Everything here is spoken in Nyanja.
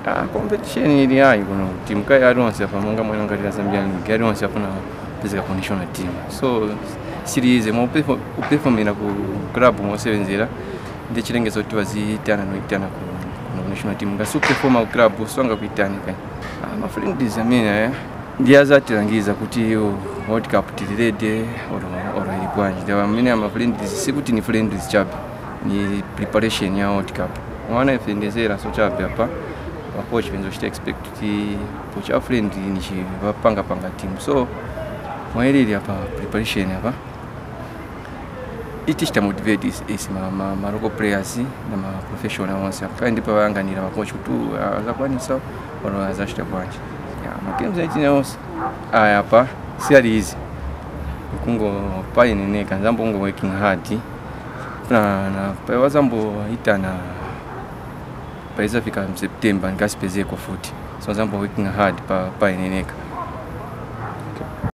Ah, competition ili hayi kuno timu kai aliyense apa monga mwana ngati la Zambia League aliyense afuna kupezeka ku national team so sirize mo upefomera ku club mosebenzera ndi chilengezo kuti waziyitana noyitana ku ku national team ngasi upefoma ku club songa kuitani kai ah, ma friends amene eh, ndi azatilangiza kuti oh, world cup tilirede oro oro ili bwanji ndi amene ama friends sikuti ni friends chabe ni preparation ya world cup mwana ife ndezera so chabe apa wakochi penza uchita expect kuti pocha friend ni chivapanga panga team so mwailili apa preparation apa iti chitamotivate is, is ma, ma, ma local players na ma professional onse apa ndipo vayanganira makochi kuti uh, azakwanisa oro azachita bwanji ya magames aitina onse aya apa si ali easy kungo paineneka nzambongo working hard na na pawazamboitana paizafika mseptemba ndikasipezeko futi so nzambo working hard pa paineneka